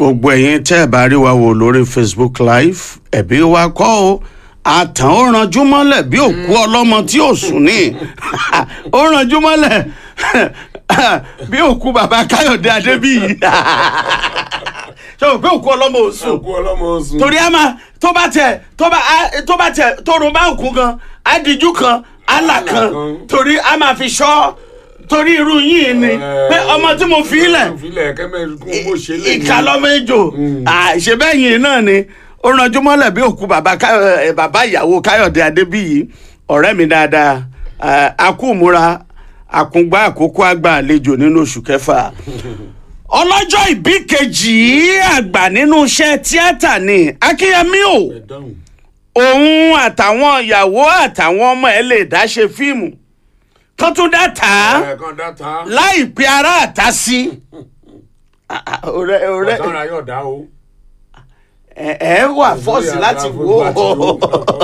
gbogbo ẹ̀yin tẹ́ ẹ̀ bá rí wa wò lórí facebook live ẹ̀bí wa kọ́ o àtàn ó ranjú mọ́lẹ̀ bí òkú ọlọ́mọ tí ò sùn ní ó ranjú mọ́lẹ̀ bí òkú bàbá káyọ̀dé adébíyì ṣé o pé òkú ọlọ́mọ ò sùn òkú ọlọ́mọ oṣù. torí a máa tó bá tẹ tó bá á- tó bá tẹ tóorun bá òkú gan adiju kan àlà kan kan. torí a máa fi ṣọ́ torí irú yìí ni pé ọmọ tí mo fi lẹ̀ ìfilẹ̀ kẹ́mẹ́ kún bó ṣe lè ní. ìka lọ́mọ ejò àṣebẹ́yìn náà ni ó ranjú mọ́lẹ̀ bí òkú bàbá Káyọ̀- eh, bàbá ìyàwó káyọ̀dé adébíyì ọ̀rẹ́ mi dáadáa eh, akúmúra àkúngbá àkókò àgbà àlejò nínú oṣù kẹfà ọlọ́jọ́ ìbí kejì àgbà nínú iṣẹ́ tíátà ni akínyẹmí o ẹ dáhùn. òun àtàwọn ìyàwó àtàwọn ọmọ ẹ lè dá ṣe fíìmù kan tún dá tà á ẹ kàn dáta. láì pe ara àta sí Ah, ah, ọ̀rẹ́ ọ̀rẹ́ ọ̀sán ra yóò dá o. ẹ ẹ wà fọ́ọ̀sì láti wò ó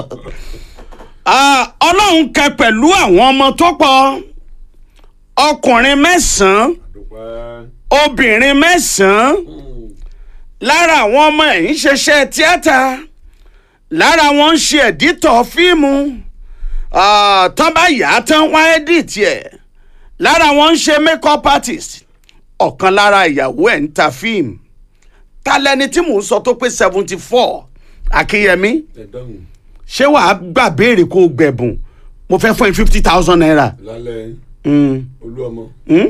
Ah, ọlọ́run kẹ pẹ̀lú àwọn ọmọ tó pọ̀ ọkùnrin mẹ́sàn-án dúpẹ́. obìnrin mẹ́sàn-án lára àwọn ọmọ ẹ̀ ń ṣiṣẹ́ tíátà lára wọn ń ṣe ẹ̀dítọ̀ fíìmù Ah, tán bá yà á tán wá ẹ́díìtì ẹ̀ lára wọn ń ṣe makeup artist ọ̀kan lára ìyàwó ẹ̀ ń ta fíìmù ta lẹni tí mò ń sọ tó pé seventy four akínyẹmí ẹ dáhùn. ṣé wàá gbà béèrè kó o gbẹ̀bùn mo fẹ́ fún ẹ fifty thousand naira. lálẹ́ Mm. olú ọmọ. Mm?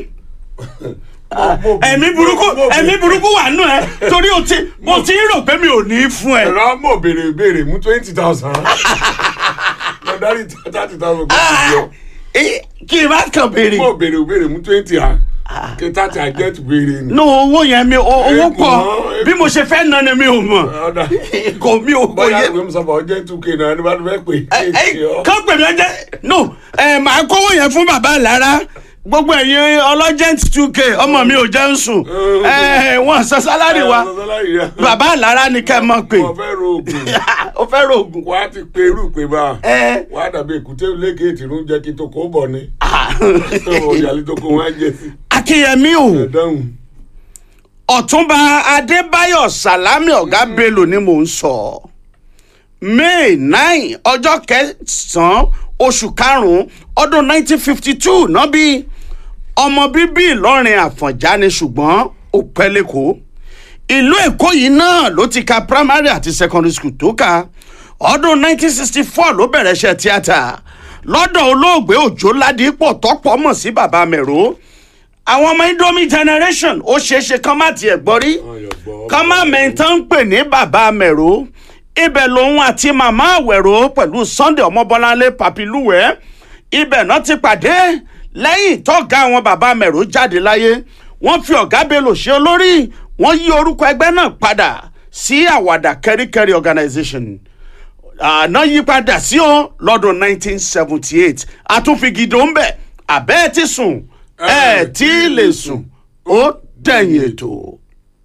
ẹ̀mí burúkú ẹ̀mí burúkú wà nù ẹ torí o ti mo ti ń rò pé mi ò ní í fún ẹ. ẹ̀rọ mọ̀ béèrè béèrè mú twenty thousand. lọ dárí thirty thousand kó ti yọ. Eh, kí n bá kàn béèrè. mọ̀ béèrè béèrè mú twenty à. kí thirty à jẹ́ ti béèrè ni. no owó yẹn mi o- owó Ẹ̀gbọ́n, pọ̀ bí mo ṣe fẹ́ ná ni mi ò mọ̀ ọ̀dà kò mi ò kò bóyá yẹ. ìwé musafa ọjọ́ two k náà ní bá fẹ́ pè Ẹ- é. ẹ, kán pè mí ọjọ́ no ẹ màá kówó yẹn fún bàbá lára gbogbo ẹ̀yin ọlọ́jẹ́ntì two k ọmọ mi ò jẹ́ ń sùn ẹ wọ́n san sálárì wa bàbá lára ni kẹ́ ẹ mọ̀ pé wọ́n fẹ́ ro oògùn ó fẹ́ rògùn. wà á ti pe irú pé bá a ẹ wà á dàbí èkúté lẹ́gẹ̀ẹ́tì ló ń jẹ́ kí tó kó bọ̀ ni ọ̀yàlẹ́ tó kó wọn á jẹ sí. akínyẹmí o ẹ dáhùn. ọ̀túnba adébáyọ̀ sálámì ọ̀gá bello ni mò ń sọ may nine ọjọ́ kẹsàn-án oṣù karùn-ún ọdún nineteen fifty two náà bí ọmọ bíbí ìlọrin àfọ̀njá ni ṣùgbọ́n ó pẹ́ lẹ́kọ̀ọ́ ìlú èkó yìí náà ló ti ka primary àti secondary school tó ka ọdún 1964 ló bẹ̀rẹ̀ iṣẹ́ tíátà lọ́dọ̀ olóògbé òjò ládìpọ̀ tọ́pọ̀ mọ̀ sí bàbá mẹ́rọ àwọn ọmọ indomie generation ó ṣeéṣe kán má tiẹ̀ gbọ́ rí kán má mẹ́ntán ń pè ní bàbá mẹ́rọ ibẹ̀ lòun àti màmá àwẹ̀rọ pẹ̀lú sunday ọmọbọ́láńlé papiluwẹ̀ ibẹ̀ náà ti pàdé lẹ́yìn tọ́gá àwọn bàbá mẹ́rọ jáde láyé wọ́n fi ọ̀gá bello ṣe olórí wọ́n yí orúkọ ẹgbẹ́ náà padà sí àwàdà kẹ́ríkẹ́rí organization àná yí padà sí o lọ́dún 1978 àtúnfigidò ń bẹ̀ àbẹ́ ẹ̀ ti sùn ẹ̀ tí ì lè sùn ó dẹ̀yìn ètò.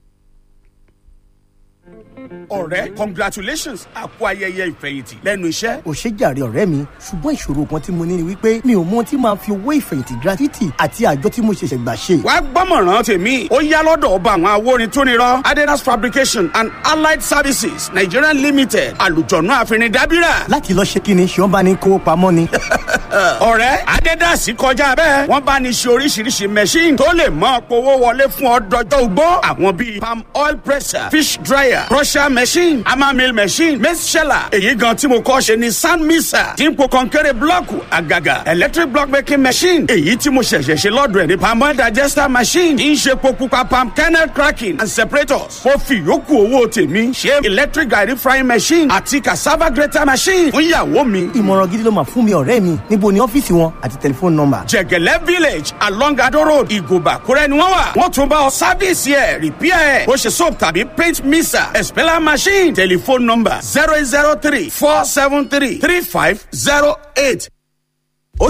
ọ̀rẹ́ congratulations àpò ayẹyẹ ìfẹ̀yìntì lẹ́nu iṣẹ́. ò ṣe jàre ọ̀rẹ́ mi ṣùgbọ́n ìṣòro kan tí mo ní ni wípé mi ò mọ ohun tí màá fi owó ìfẹ̀yìntì gratuity àti àjọ tí mo ṣẹ̀ṣẹ̀ gbà ṣe. wàá gbọ́mọ̀ràn tèmi ó yá lọ́dọ̀ ọba àwọn awórin tó nírọ́ adidas fabrication and allied services nigeria limited àlùjọ̀nù àfinidábírà. láti lọ ṣe kí ni ṣé wọ́n bá ní kówó pamọ́ ni. ọ̀rẹ́ adidas kọjá bẹ́ẹ̀ wọ́n bá ní ṣe oríṣiríṣi machine tó lè mọ́ powó wọlé fún ọ dọjọ́ ugbó àwọn bíi palm oil presser fish dryer crusher machine hammer mill machine maize sheller èyí gan tí mo kọ́ ṣe ni sand mixer tí ń po kọ́ńkẹ́rẹ́ blọ́ọ̀kù àgàgà electric block making machine èyí tí mo ṣẹ̀ṣẹ̀ ṣe lọ́dọ̀ ẹ̀ ní palm oil digester machine tí ń ṣe po pupa palm kernel cracking and separators mo fi yòókù owó tèmi ṣe electric garri frying machine àti cassava grater machine fún ìyàwó mi ìmọ̀ràn gidi ló máa fún mi ọ̀rẹ́ mi níbo ni ọ́fíìsì wọn àti tẹlifóònù nọ́mbà. jẹgẹlẹ village along ado road ìgòbà kúrẹ́ ni wọ́n wà wọ́n tún bá ọ sáfíìsì ẹ̀ rìpíà ẹ̀ bó ṣe soap tàbí paint mixer expeller machine telephone number zero eight zero three four seven three three five zero eight.